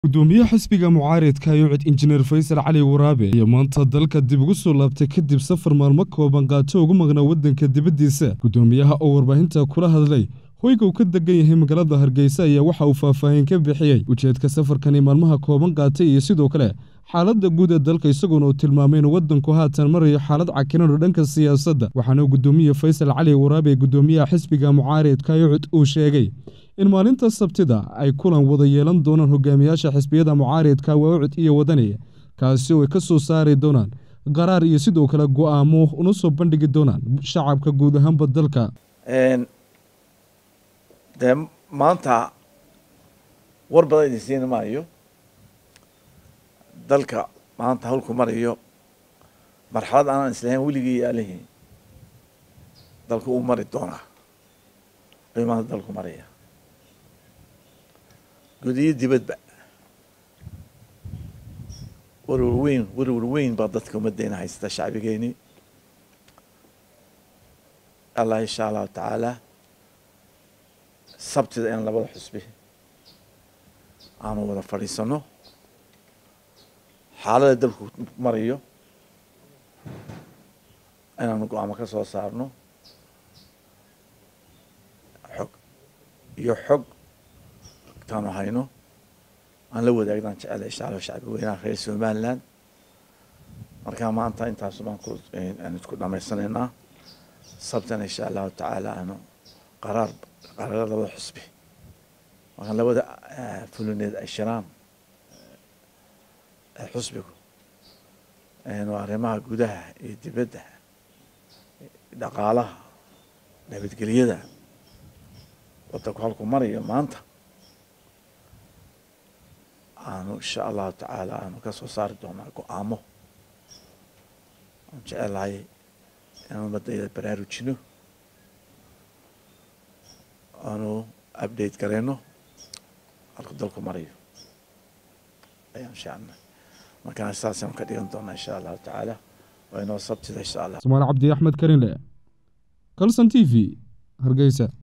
gudoomiye xisbiga mucaaridka yucid injineer faysal cali waraabe iyo maanta dalka dib ugu soo laabtay kadib safar maalmo kooban qaato ugu maqnaa waddanka dibaddiisa gudoomiyaha oo warbaahinta kula hadlay hoyga uu ka degan yahay magaalada hargeysa ayaa waxa uu faahfaahin ka bixiyey ujeedka safarkani maalmaha kooban qaatay iyo sidoo kale xaaladda guud ee dalka isagoona uu tilmaamay inuu waddanku haatan marayo xaalad cakiran oo dhanka siyaasadda waxaana gudoomiye faysal cali waraabe gudoomiyaha xisbiga mucaaridka yucud uu sheegay in maalinta sabtida ay kulan wada yeelan doonaan hogaamiyaasha xisbiyada mucaaridka wawcid iyo wadani kaasi oo ay ka soo saari doonaan qaraar iyo sidoo kale go'aamo una soo bandhigi doonaan shacabka guud ahaanba dalka dee maanta war badan idin siin maayo dalka maanta hawlku marayo marxalad aanan islahayn weligii yaalihiin dalku uu mari doonaa ayuu maanta dalku maraya gudiyo dibadba warwar weyn warwar weyn baa dadka ummaddeena haysata shacbigeeni allah insha allahu tacaala sabtida in labada xusbi aanu wada fadhiisano xaalada dalku marayo inaanu go-aamo ka soo saarno xog iyo xog taanu hayno aan la wadaagnan jecela insha allah shacbi weynaha reer somaliland markaa maanta intaasu baan ku aan isku dhamaysanaynaa sabtana insha allahu tacaala aanu qaraar qaraarada labada xusbi markaan labada fulineed ay shiraan xusbigu waa arrimaha gudaha iyo dibadda dhaqaalaha nabadgelyada waddanku halku marayo maanta aanu insha allahu tacaala aanu ka soo saari doonaa go-aamo aan jecelahay inaan ummadayda baraarujino aanu update gareyno halku dalku marayo ayaan shacna markaan saasaan ka dhigan doonaa insha allahu tacaala waa inoo sabtida insha allah somaali cabdi axmed karinle calson t v hargeysa